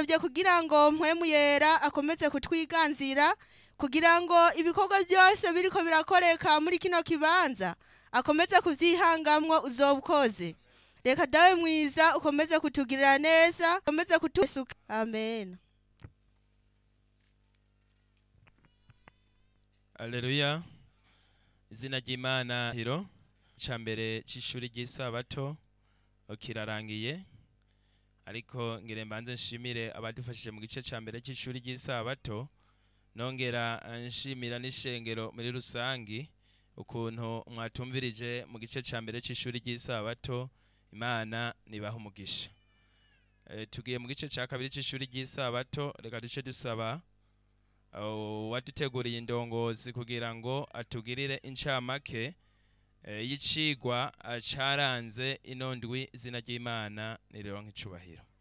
turasabye kugira ngo mpwemu yera akomeze kutwiganzira kugira ngo ibikorwa byose biriko birakoreka muri kino kibanza akomeze kuvyihangamwo uzoba ukoze reka dawe mwiza ukomeze kutugirira neza ukomeze kutusuka amen Aleluya. Izina ry'Imana hiro ca mbere c'ishuri ry'isabato kirarangiye ariko ngire mbanze nshimire abadufashije mu gice ca mbere c'ishuri ry'isabato nongera eh, nshimira n'ishengero muri rusangi ukuntu mwatumvirije mu gice ca mbere c'ishuri ry'isabato Imana nibaha umugisha Eh, tugiye mu gice ca kabiri c'ishuri ry'isabato reka duce dusaba Uh, waduteguriye indongozi kugira ngo atugirire incamake eh, y'icigwa uh, caranze ino ndwi izina ry'Imana nirironka icubahiro